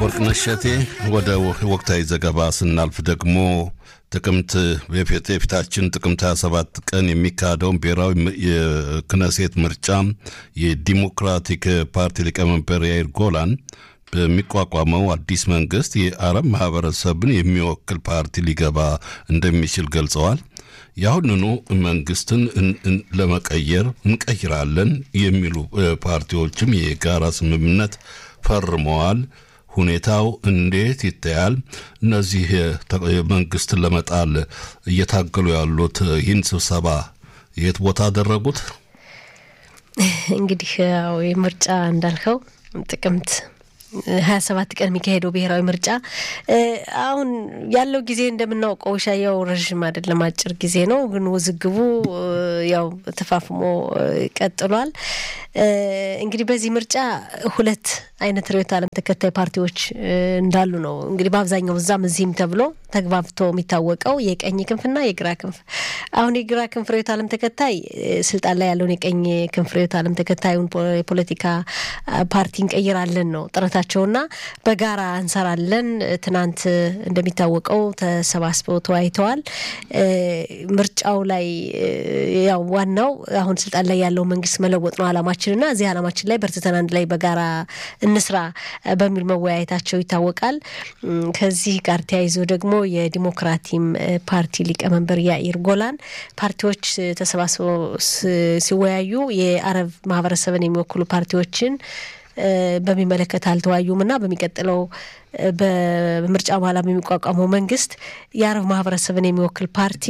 ወርቅነሽ እሸቴ ወደ ወቅታዊ ዘገባ ስናልፍ ደግሞ ጥቅምት የፊታችን ጥቅምት 27 ቀን የሚካሄደውን ብሔራዊ የክነሴት ምርጫ የዲሞክራቲክ ፓርቲ ሊቀመንበር ያይር ጎላን በሚቋቋመው አዲስ መንግስት የአረብ ማህበረሰብን የሚወክል ፓርቲ ሊገባ እንደሚችል ገልጸዋል። የአሁንኑ መንግስትን ለመቀየር እንቀይራለን የሚሉ ፓርቲዎችም የጋራ ስምምነት ፈርመዋል። ሁኔታው እንዴት ይታያል? እነዚህ መንግስትን ለመጣል እየታገሉ ያሉት ይህን ስብሰባ የት ቦታ አደረጉት? እንግዲህ ያው ምርጫ እንዳልከው ጥቅምት ሀያ ሰባት ቀን የሚካሄደው ብሔራዊ ምርጫ አሁን ያለው ጊዜ እንደምናውቀው ሻያው ረዥም አይደለም፣ አጭር ጊዜ ነው። ግን ውዝግቡ ያው ተፋፍሞ ቀጥሏል። እንግዲህ በዚህ ምርጫ ሁለት አይነት ርዕዮተ ዓለም ተከታይ ፓርቲዎች እንዳሉ ነው እንግዲህ በአብዛኛው እዛም እዚህም ተብሎ ተግባብቶ የሚታወቀው የቀኝ ክንፍና የግራ ክንፍ። አሁን የግራ ክንፍ ርዕዮተ ዓለም ተከታይ ስልጣን ላይ ያለውን የቀኝ ክንፍ ርዕዮተ ዓለም ተከታዩን የፖለቲካ ፓርቲ እንቀይራለን ነው ጥረታቸውና በጋራ እንሰራለን። ትናንት እንደሚታወቀው ተሰባስበው ተወያይተዋል። ምርጫው ላይ ያው ዋናው አሁን ስልጣን ላይ ያለው መንግስት መለወጥ ነው አላማችንና እዚህ አላማችን ላይ በርትተን አንድ ላይ በጋራ እንስራ በሚል መወያየታቸው ይታወቃል። ከዚህ ጋር ተያይዞ ደግሞ የዲሞክራቲም ፓርቲ ሊቀመንበር ያኢር ጎላን ፓርቲዎች ተሰባስበው ሲወያዩ የአረብ ማህበረሰብን የሚወክሉ ፓርቲዎችን በሚመለከት አልተወያዩም እና በሚቀጥለው በምርጫ በኋላ የሚቋቋመው መንግስት የአረብ ማህበረሰብን የሚወክል ፓርቲ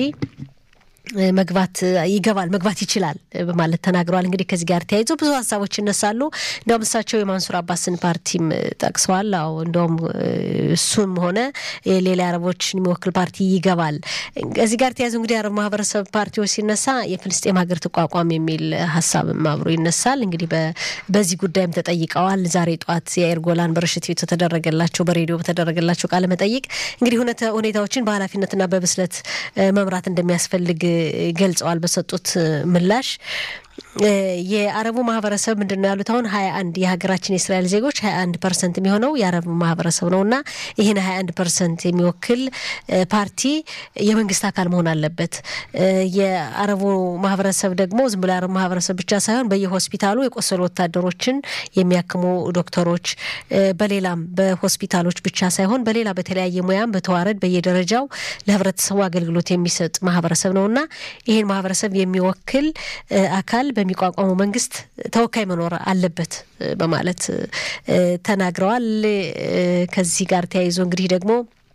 መግባት ይገባል መግባት ይችላል በማለት ተናግረዋል። እንግዲህ ከዚህ ጋር ተያይዞ ብዙ ሀሳቦች ይነሳሉ። እንዲያውም እሳቸው የማንሱር አባስን ፓርቲም ጠቅሰዋል። አዎ እንዲያውም እሱም ሆነ ሌላ አረቦችን የሚወክል ፓርቲ ይገባል። ከዚህ ጋር ተያይዞ እንግዲህ የአረብ ማህበረሰብ ፓርቲዎች ሲነሳ የፍልስጤም ሀገር ተቋቋም የሚል ሀሳብም አብሮ ይነሳል። እንግዲህ በዚህ ጉዳይም ተጠይቀዋል። ዛሬ ጠዋት የአይር ጎላን በረሽት ቤት ተደረገላቸው በሬዲዮ በተደረገላቸው ቃለ መጠይቅ እንግዲህ ሁኔታዎችን በኃላፊነትና በብስለት መምራት እንደሚያስፈልግ ገልጸዋል። በሰጡት ምላሽ የአረቡ ማህበረሰብ ምንድን ነው ያሉት? አሁን ሀያ አንድ የሀገራችን የእስራኤል ዜጎች ሀያ አንድ ፐርሰንት የሚሆነው የአረቡ ማህበረሰብ ነው እና ይህን ሀያ አንድ ፐርሰንት የሚወክል ፓርቲ የመንግስት አካል መሆን አለበት። የአረቡ ማህበረሰብ ደግሞ ዝም ብሎ የአረቡ ማህበረሰብ ብቻ ሳይሆን በየሆስፒታሉ የቆሰሉ ወታደሮችን የሚያክሙ ዶክተሮች፣ በሌላም በሆስፒታሎች ብቻ ሳይሆን በሌላ በተለያየ ሙያም በተዋረድ በየደረጃው ለህብረተሰቡ አገልግሎት የሚሰጥ ማህበረሰብ ነው እና ይህን ማህበረሰብ የሚወክል አካል በሚቋቋመው መንግስት ተወካይ መኖር አለበት በማለት ተናግረዋል። ከዚህ ጋር ተያይዞ እንግዲህ ደግሞ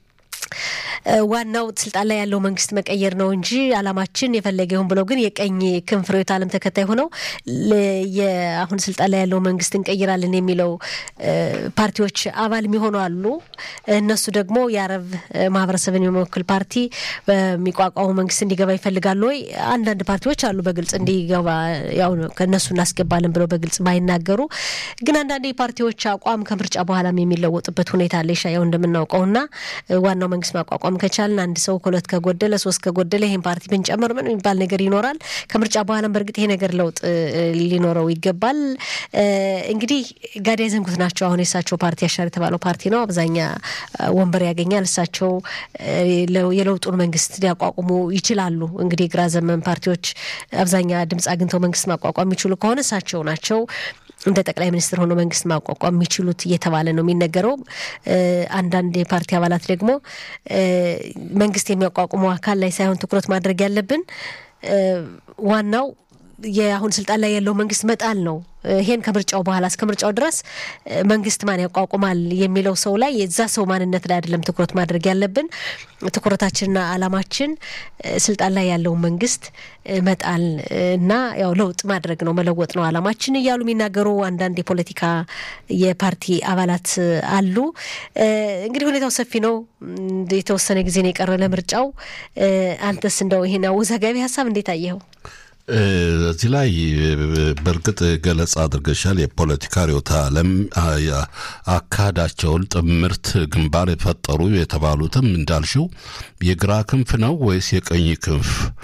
ዋናው ስልጣን ላይ ያለው መንግስት መቀየር ነው እንጂ አላማችን የፈለገ ይሁን ብለው ግን የቀኝ ክንፍ ርዕዮተ ዓለም ተከታይ ሆነው አሁን ስልጣን ላይ ያለው መንግስት እንቀይራለን የሚለው ፓርቲዎች አባል የሚሆኑ አሉ። እነሱ ደግሞ የአረብ ማህበረሰብን የሚወክል ፓርቲ በሚቋቋሙ መንግስት እንዲገባ ይፈልጋሉ ወይ? አንዳንድ ፓርቲዎች አሉ በግልጽ እንዲገባ ያው ከእነሱ እናስገባለን ብለው በግልጽ ባይናገሩ፣ ግን አንዳንድ የፓርቲዎች አቋም ከምርጫ በኋላም የሚለወጥበት ሁኔታ አለ። ያው እንደምናውቀውና ዋናው መንግስት ማቋቋም ከቻልን አንድ ሰው ከሁለት ከጎደለ ሶስት ከጎደለ ይህን ፓርቲ ብንጨምር ምን የሚባል ነገር ይኖራል። ከምርጫ በኋላም በእርግጥ ይሄ ነገር ለውጥ ሊኖረው ይገባል። እንግዲህ ጋዳይ ዘንጉት ናቸው። አሁን የእሳቸው ፓርቲ አሻር የተባለው ፓርቲ ነው። አብዛኛ ወንበር ያገኛል። እሳቸው የለውጡን መንግስት ሊያቋቁሙ ይችላሉ። እንግዲህ የግራ ዘመን ፓርቲዎች አብዛኛ ድምፅ አግኝተው መንግስት ማቋቋም የሚችሉ ከሆነ እሳቸው ናቸው እንደ ጠቅላይ ሚኒስትር ሆኖ መንግስት ማቋቋም የሚችሉት እየተባለ ነው የሚነገረው። አንዳንድ የፓርቲ አባላት ደግሞ መንግስት የሚያቋቁመው አካል ላይ ሳይሆን ትኩረት ማድረግ ያለብን ዋናው የአሁን ስልጣን ላይ ያለው መንግስት መጣል ነው። ይሄን ከምርጫው በኋላ እስከ ምርጫው ድረስ መንግስት ማን ያቋቁማል የሚለው ሰው ላይ የዛ ሰው ማንነት ላይ አይደለም ትኩረት ማድረግ ያለብን። ትኩረታችንና አላማችን ስልጣን ላይ ያለውን መንግስት መጣል እና ያው ለውጥ ማድረግ ነው መለወጥ ነው አላማችን እያሉ የሚናገሩ አንዳንድ የፖለቲካ የፓርቲ አባላት አሉ። እንግዲህ ሁኔታው ሰፊ ነው። የተወሰነ ጊዜ ነው የቀረ ለምርጫው። አንተስ እንደው ይሄን አወዛጋቢ ሀሳብ እንዴት አየኸው? እዚህ ላይ በእርግጥ ገለጻ አድርገሻል። የፖለቲካ ርዕዮተ ዓለም አካሄዳቸውን ጥምርት ግንባር የፈጠሩ የተባሉትም እንዳልሽው የግራ ክንፍ ነው ወይስ የቀኝ ክንፍ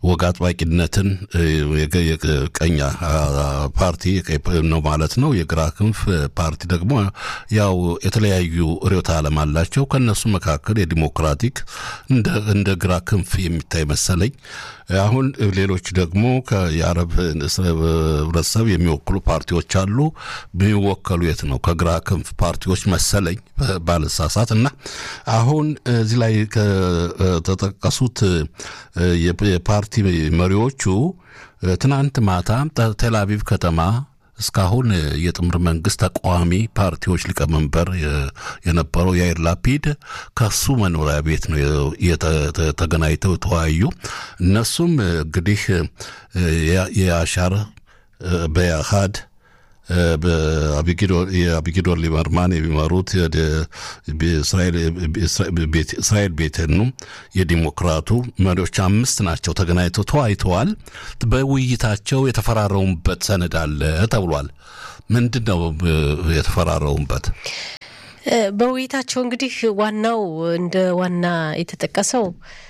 ወግ አጥባቂነትን የቀኝ ፓርቲ ነው ማለት ነው። የግራ ክንፍ ፓርቲ ደግሞ ያው የተለያዩ ርዕዮተ ዓለም አላቸው። ከእነሱ መካከል የዲሞክራቲክ እንደ ግራ ክንፍ የሚታይ መሰለኝ። አሁን ሌሎች ደግሞ የአረብ ህብረተሰብ የሚወክሉ ፓርቲዎች አሉ። የሚወከሉ የት ነው? ከግራ ክንፍ ፓርቲዎች መሰለኝ ባልሳሳት። እና አሁን እዚህ ላይ ከተጠቀሱት የፓርቲ መሪዎቹ ትናንት ማታ ቴል አቪቭ ከተማ እስካሁን የጥምር መንግስት ተቃዋሚ ፓርቲዎች ሊቀመንበር የነበረው ያይር ላፒድ ከሱ መኖሪያ ቤት ነው ተገናኝተው ተወያዩ። እነሱም እንግዲህ የአሻር በያሃድ የአቢጊዶር ሊበርማን የሚመሩት እስራኤል ቤተኑ የዲሞክራቱ መሪዎች አምስት ናቸው ተገናኝተው ተወያይተዋል። በውይይታቸው የተፈራረሙበት ሰነድ አለ ተብሏል። ምንድን ነው የተፈራረሙበት? በውይይታቸው እንግዲህ ዋናው እንደ ዋና የተጠቀሰው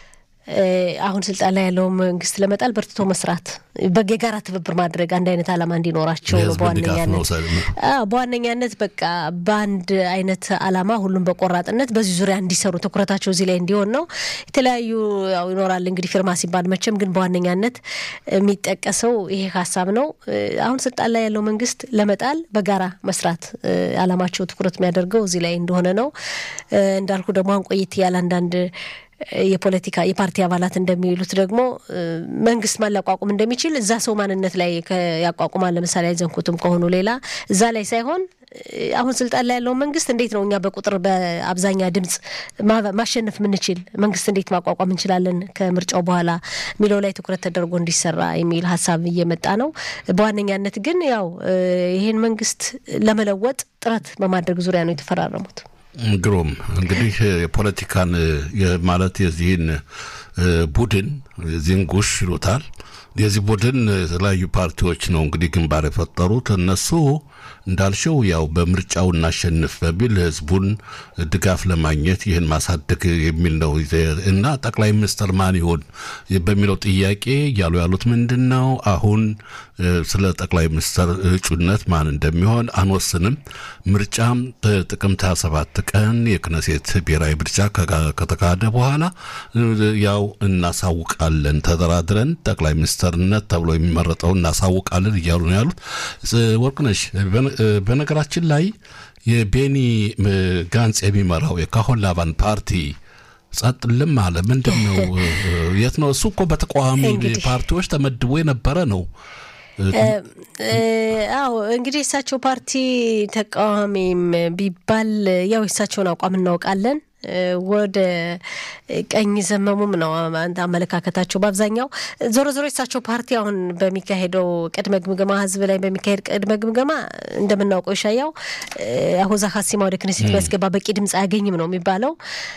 አሁን ስልጣን ላይ ያለው መንግስት ለመጣል በርትቶ መስራት፣ የጋራ ትብብር ማድረግ፣ አንድ አይነት ዓላማ እንዲኖራቸው ነው። በዋነኛነት በዋነኛነት በቃ በአንድ አይነት ዓላማ ሁሉም በቆራጥነት በዚህ ዙሪያ እንዲሰሩ ትኩረታቸው እዚህ ላይ እንዲሆን ነው። የተለያዩ ይኖራል እንግዲህ ፊርማ ሲባል መቼም፣ ግን በዋነኛነት የሚጠቀሰው ይሄ ሀሳብ ነው። አሁን ስልጣን ላይ ያለው መንግስት ለመጣል በጋራ መስራት ዓላማቸው ትኩረት የሚያደርገው እዚህ ላይ እንደሆነ ነው። እንዳልኩ ደግሞ አሁን ቆይት ያለ አንዳንድ የፖለቲካ የፓርቲ አባላት እንደሚሉት ደግሞ መንግስት ማን ሊያቋቁም እንደሚችል እዛ ሰው ማንነት ላይ ያቋቁማል። ለምሳሌ አይዘንኩትም ከሆኑ ሌላ እዛ ላይ ሳይሆን አሁን ስልጣን ላይ ያለውን መንግስት እንዴት ነው እኛ በቁጥር በአብዛኛ ድምፅ ማሸነፍ የምንችል መንግስት እንዴት ማቋቋም እንችላለን ከምርጫው በኋላ የሚለው ላይ ትኩረት ተደርጎ እንዲሰራ የሚል ሀሳብ እየመጣ ነው። በዋነኛነት ግን ያው ይህን መንግስት ለመለወጥ ጥረት በማድረግ ዙሪያ ነው የተፈራረሙት። ግሩም እንግዲህ የፖለቲካን ማለት የዚህን ቡድን የዚህን ጉሽ ይሉታል። የዚህ ቡድን የተለያዩ ፓርቲዎች ነው እንግዲህ ግንባር የፈጠሩት እነሱ እንዳልሽው ያው በምርጫው እናሸንፍ በሚል ህዝቡን ድጋፍ ለማግኘት ይህን ማሳደግ የሚል ነው እና ጠቅላይ ሚኒስትር ማን ይሆን በሚለው ጥያቄ እያሉ ያሉት ምንድን ነው? አሁን ስለ ጠቅላይ ሚኒስትር እጩነት ማን እንደሚሆን አንወስንም። ምርጫም ጥቅምት 27 ቀን የክነሴት ብሔራዊ ምርጫ ከተካሄደ በኋላ ያው እናሳውቃለን፣ ተደራድረን ጠቅላይ ሚኒስትርነት ተብሎ የሚመረጠው እናሳውቃለን እያሉ ነው ያሉት። ወርቅነሽ በነገራችን ላይ የቤኒ ጋንጽ የሚመራው የካሆን ላቫን ፓርቲ ጸጥ ልም አለ። ምንድን ነው? የት ነው? እሱ እኮ በተቃዋሚ ፓርቲዎች ተመድቦ የነበረ ነው። አዎ እንግዲህ የእሳቸው ፓርቲ ተቃዋሚም ቢባል ያው የእሳቸውን አቋም እናውቃለን። ወደ ቀኝ ዘመሙም ነው አመለካከታቸው በአብዛኛው። ዞሮ ዞሮ የሳቸው ፓርቲ አሁን በሚካሄደው ቅድመ ግምገማ ህዝብ ላይ በሚካሄድ ቅድመ ግምገማ እንደምናውቀው ይሻያው አሁዛ ሀሲማ ወደ ክኔሴት የሚያስገባ በቂ ድምፅ አያገኝም ነው የሚባለው።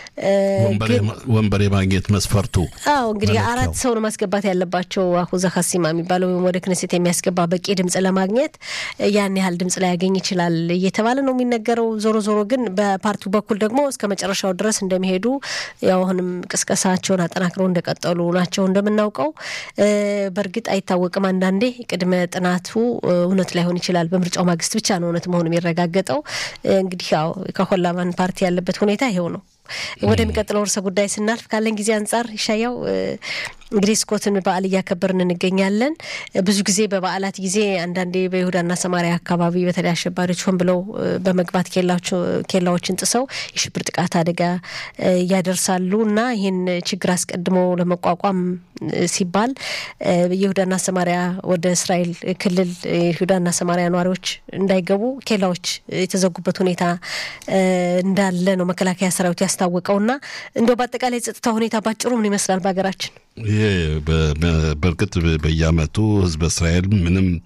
ወንበር የማግኘት መስፈርቱ አዎ እንግዲህ አራት ሰው ነው ማስገባት ያለባቸው አሁዛ ሀሲማ የሚባለው ወይም ወደ ክኔሴት የሚያስገባ በቂ ድምፅ ለማግኘት ያን ያህል ድምፅ ላያገኝ ይችላል እየተባለ ነው የሚነገረው። ዞሮ ዞሮ ግን በፓርቲው በኩል ደግሞ እስከ መጨረሻው ድረስ እንደሚሄዱ ያው አሁንም ቅስቀሳቸውን አጠናክረው እንደቀጠሉ ናቸው። እንደምናውቀው በእርግጥ አይታወቅም። አንዳንዴ ቅድመ ጥናቱ እውነት ላይሆን ይችላል። በምርጫው ማግስት ብቻ ነው እውነት መሆኑ የሚረጋገጠው። እንግዲህ ያው ከሆላማን ፓርቲ ያለበት ሁኔታ ይሄው ነው። ወደሚቀጥለው ርዕሰ ጉዳይ ስናልፍ ካለን ጊዜ አንጻር ይሻያው እንግዲህ ስኮትን በዓል እያከበርን እንገኛለን። ብዙ ጊዜ በበዓላት ጊዜ አንዳንዴ በይሁዳና ሰማሪያ አካባቢ በተለይ አሸባሪዎች ሆን ብለው በመግባት ኬላዎችን ጥሰው የሽብር ጥቃት አደጋ ያደርሳሉ እና ይህን ችግር አስቀድሞ ለመቋቋም ሲባል የይሁዳና ሰማሪያ ወደ እስራኤል ክልል የይሁዳና ሰማሪያ ነዋሪዎች እንዳይገቡ ኬላዎች የተዘጉበት ሁኔታ እንዳለ ነው መከላከያ ሰራዊት ያስታወቀው እና እንደው በአጠቃላይ የጸጥታ ሁኔታ ባጭሩ ምን ይመስላል በሀገራችን? ይህ በእርግጥ በየዓመቱ ህዝበ እስራኤል ምንም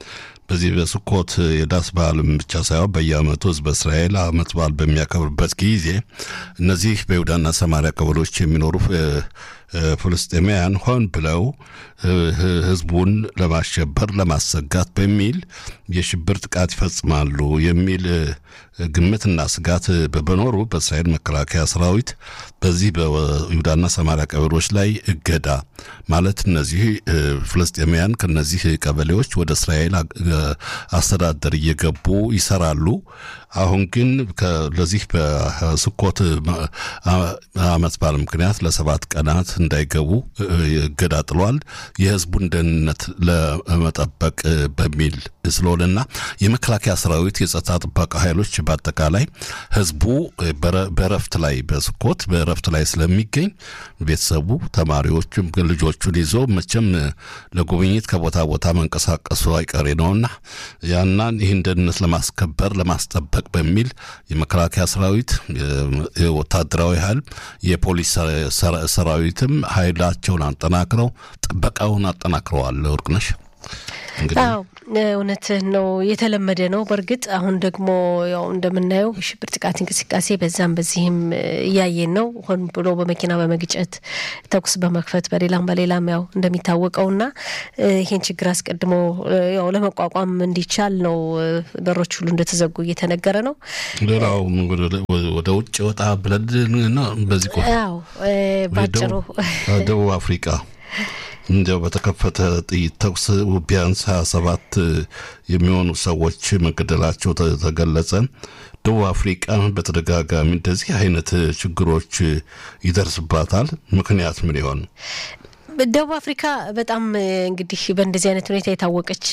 በዚህ በስኮት የዳስ በዓልም ብቻ ሳይሆን በየዓመቱ ህዝበ እስራኤል ዓመት በዓል በሚያከብርበት ጊዜ እነዚህ በይሁዳና ሰማሪያ ቀበሌዎች የሚኖሩ ፍልስጤማውያን ሆን ብለው ህዝቡን ለማሸበር ለማሰጋት በሚል የሽብር ጥቃት ይፈጽማሉ የሚል ግምትና ስጋት በመኖሩ በእስራኤል መከላከያ ሰራዊት በዚህ በይሁዳና ሰማሪያ ቀበሌዎች ላይ እገዳ ማለት እነዚህ ፍልስጤማውያን ከነዚህ ቀበሌዎች ወደ እስራኤል አስተዳደር እየገቡ ይሰራሉ። አሁን ግን ለዚህ በስኮት ዓመት በዓል ምክንያት ለሰባት ቀናት እንዳይገቡ እገዳ ጥሏል። የህዝቡን ደህንነት ለመጠበቅ በሚል ስለሆነና የመከላከያ ሰራዊት የጸጥታ ጥበቃ ኃይሎች በአጠቃላይ ህዝቡ በረፍት ላይ በስኮት በረፍት ላይ ስለሚገኝ ቤተሰቡ ተማሪዎቹም ልጆቹን ይዞ መቼም ለጉብኝት ከቦታ ቦታ መንቀሳቀሱ አይቀሬ ነውና ያናን ይህን ደህንነት ለማስከበር ለማስጠበቅ በሚል የመከላከያ ሰራዊት ወታደራዊ ኃይል የፖሊስ ሰራዊትም ኃይላቸውን አጠናክረው ጥበቃውን አጠናክረዋል። ወርቅነሽ አዎ እውነትህ ነው። የተለመደ ነው። በእርግጥ አሁን ደግሞ ያው እንደምናየው የሽብር ጥቃት እንቅስቃሴ በዛም በዚህም እያየን ነው። ሆን ብሎ በመኪና በመግጨት ተኩስ በመክፈት በሌላም በሌላም ያው እንደሚታወቀውና ይህን ችግር አስቀድሞ ያው ለመቋቋም እንዲቻል ነው በሮች ሁሉ እንደተዘጉ እየተነገረ ነው። ሌላው ወደ ውጭ ወጣ ብለን በዚህ ያው ባጭሩ ደቡብ አፍሪቃ እንዲያው በተከፈተ ጥይት ተኩስ ቢያንስ ሀያ ሰባት የሚሆኑ ሰዎች መገደላቸው ተገለጸ። ደቡብ አፍሪቃ በተደጋጋሚ እንደዚህ አይነት ችግሮች ይደርስባታል። ምክንያት ምን ይሆን? ደቡብ አፍሪካ በጣም እንግዲህ በእንደዚህ አይነት ሁኔታ የታወቀች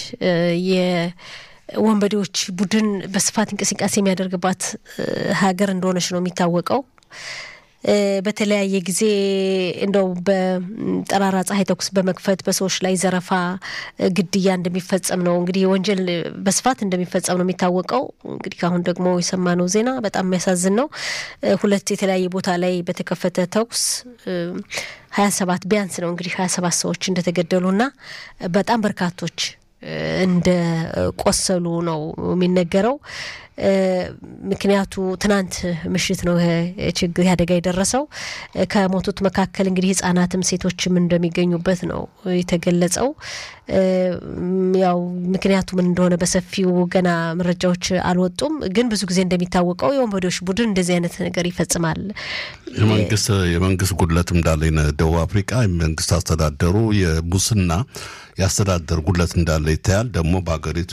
የወንበዴዎች ቡድን በስፋት እንቅስቃሴ የሚያደርግባት ሀገር እንደሆነች ነው የሚታወቀው። በተለያየ ጊዜ እንደው በጠራራ ፀሐይ ተኩስ በመክፈት በሰዎች ላይ ዘረፋ፣ ግድያ እንደሚፈጸም ነው እንግዲህ ወንጀል በስፋት እንደሚፈጸም ነው የሚታወቀው። እንግዲህ አሁን ደግሞ የሰማነው ዜና በጣም የሚያሳዝን ነው። ሁለት የተለያየ ቦታ ላይ በተከፈተ ተኩስ ሀያ ሰባት ቢያንስ ነው እንግዲህ ሀያ ሰባት ሰዎች እንደተገደሉና በጣም በርካቶች እንደ ቆሰሉ ነው የሚነገረው። ምክንያቱ ትናንት ምሽት ነው ችግር አደጋ የደረሰው። ከሞቱት መካከል እንግዲህ ሕጻናትም ሴቶችም እንደሚገኙበት ነው የተገለጸው። ያው ምክንያቱ ምን እንደሆነ በሰፊው ገና መረጃዎች አልወጡም። ግን ብዙ ጊዜ እንደሚታወቀው የወንበዴዎች ቡድን እንደዚህ አይነት ነገር ይፈጽማል። የመንግስት የመንግስት ጉድለት እንዳለ ደቡብ አፍሪካ የመንግስት አስተዳደሩ የሙስና የአስተዳደር ጉድለት እንዳለ ይታያል። ደግሞ በሀገሪቱ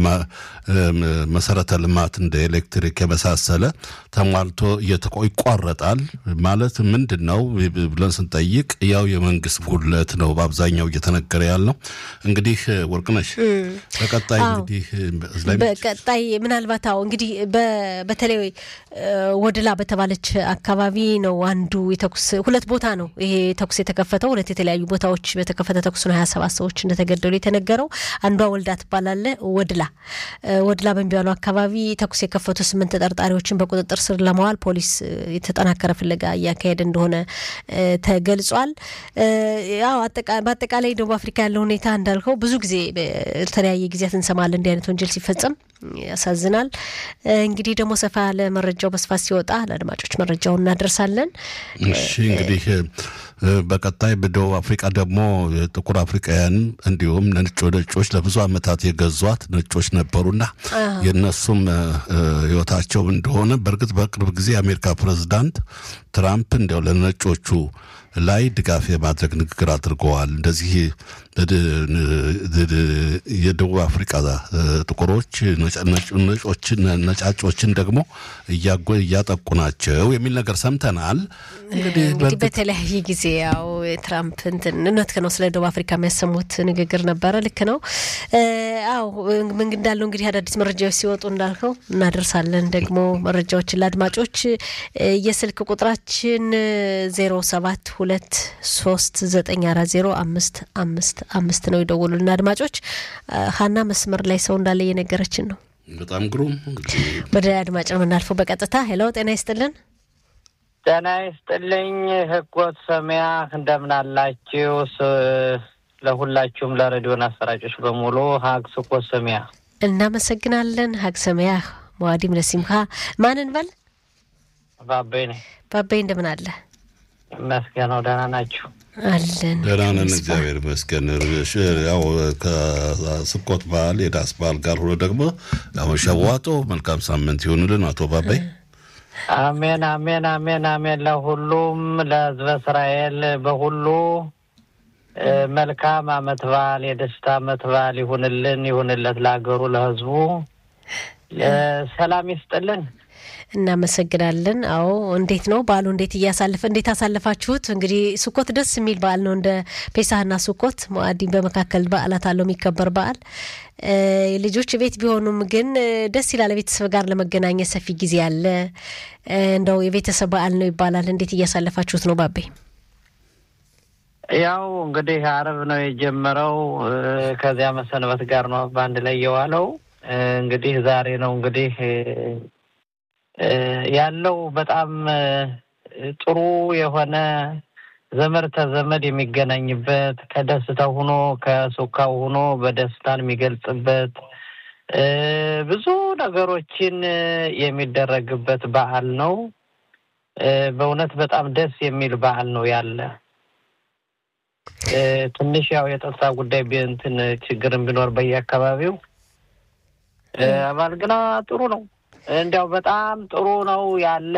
መሰረተ ልማት እንደ ኤሌክትሪክ የመሳሰለ ተሟልቶ ይቋረጣል። ማለት ምንድን ነው ብለን ስንጠይቅ ያው የመንግስት ጉድለት ነው በአብዛኛው እየተነገረ ያለው። እንግዲህ ወርቅነሽ በቀጣይ እንግዲህ በቀጣይ ምናልባት አዎ እንግዲህ በተለይ ወድላ በተባለች አካባቢ ነው አንዱ የተኩስ ሁለት ቦታ ነው ይሄ ተኩስ የተከፈተው ሁለት የተለያዩ ቦታዎች በተከፈተ ተኩስ ነው ሀያ ሰባት ሰዎች እንደተገደሉ የተነገረው። አንዷ ወልዳ ትባላለ ወድላ ወድላ በሚባለው አካባቢ ተኩስ የከፈቱ ስምንት ተጠርጣሪዎችን በቁጥጥር ስር ለማዋል ፖሊስ የተጠናከረ ፍለጋ እያካሄደ እንደሆነ ተገልጿል። ያው በአጠቃላይ ደቡብ አፍሪካ ያለው ሁኔታ እንዳልከው ብዙ ጊዜ በተለያየ ጊዜያት እንሰማለን እንዲህ አይነት ወንጀል ሲፈጸም ያሳዝናል። እንግዲህ ደግሞ ሰፋ ያለ መረጃው በስፋት ሲወጣ ለአድማጮች መረጃውን እናደርሳለን። እሺ እንግዲህ በቀጣይ በደቡብ አፍሪቃ ደግሞ ጥቁር አፍሪካውያን እንዲሁም ነጭ ነጮች ለብዙ ዓመታት የገዟት ነጮች ነበሩና የእነሱም ሕይወታቸው እንደሆነ በእርግጥ በቅርብ ጊዜ የአሜሪካ ፕሬዚዳንት ትራምፕ እንዲያው ለነጮቹ ላይ ድጋፍ የማድረግ ንግግር አድርገዋል። እንደዚህ የደቡብ አፍሪቃ ጥቁሮች ነጮችን ነጫጮችን ደግሞ እያጠቁ ናቸው የሚል ነገር ሰምተናል። እንግዲህ በተለያየ ጊዜ ያው ትራምፕ እንትን እውነት ነው ስለ ደቡብ አፍሪካ የሚያሰሙት ንግግር ነበረ። ልክ ነው። አዎ ምን እንዳለው እንግዲህ አዳዲስ መረጃዎች ሲወጡ እንዳልከው እናደርሳለን። ደግሞ መረጃዎችን ለአድማጮች የስልክ ቁጥራችን ዜሮ ሰባት ሁለት ሶስት ዘጠኝ አራት ዜሮ አምስት አምስት አምስት ነው። የደወሉልን አድማጮች ሀና መስመር ላይ ሰው እንዳለ እየነገረችን ነው። በጣም ግሩም። ወደ አድማጭ ነው የምናልፈው በቀጥታ ሄሎ፣ ጤና ይስጥልን። ጤና ይስጥልኝ ህጎት ሰሚያ እንደምን አላችሁ? ለሁላችሁም ለሬዲዮን አሰራጮች በሙሉ ሀግ ስኮት ሰሚያ እናመሰግናለን። ሀግ ሰመያህ መዋዲም ለሲምካ ማንን በል ባበይ ነኝ። ባባይ እንደምን አለ? ይመስገነው ደህና ናችሁ? አለን ደህና ነን፣ እግዚአብሔር ይመስገን። ያው ከስኮት በዓል የዳስ በዓል ጋር ሆኖ ደግሞ ያው ሸዋጦ መልካም ሳምንት ይሆንልን አቶ ባባይ። አሜን አሜን አሜን አሜን። ለሁሉም ለሕዝበ እስራኤል በሁሉ መልካም አመት በዓል የደስታ አመት በዓል ይሁንልን ይሁንለት፣ ለሀገሩ ለሕዝቡ ሰላም ይስጥልን። እናመሰግናለን። አዎ እንዴት ነው በዓሉ? እንዴት እያሳለፈ እንዴት አሳለፋችሁት? እንግዲህ ስኮት ደስ የሚል በዓል ነው። እንደ ፔሳህና ስኮት መዋዲን በመካከል በዓላት አለው የሚከበር በዓል ልጆች ቤት ቢሆኑም ግን ደስ ይላል። ቤተሰብ ጋር ለመገናኘት ሰፊ ጊዜ አለ። እንደው የቤተሰብ በዓል ነው ይባላል። እንዴት እያሳለፋችሁት ነው ባቤ? ያው እንግዲህ አረብ ነው የጀመረው። ከዚያ መሰንበት ጋር ነው በአንድ ላይ የዋለው። እንግዲህ ዛሬ ነው እንግዲህ ያለው በጣም ጥሩ የሆነ ዘመድ ተዘመድ የሚገናኝበት ከደስታው ሆኖ ከሱካው ሆኖ በደስታን የሚገልጽበት ብዙ ነገሮችን የሚደረግበት በዓል ነው። በእውነት በጣም ደስ የሚል በዓል ነው ያለ ትንሽ ያው የጸጥታ ጉዳይ እንትን ችግርን ቢኖር በየአካባቢው አባል ግና ጥሩ ነው። እንዲያው በጣም ጥሩ ነው ያለ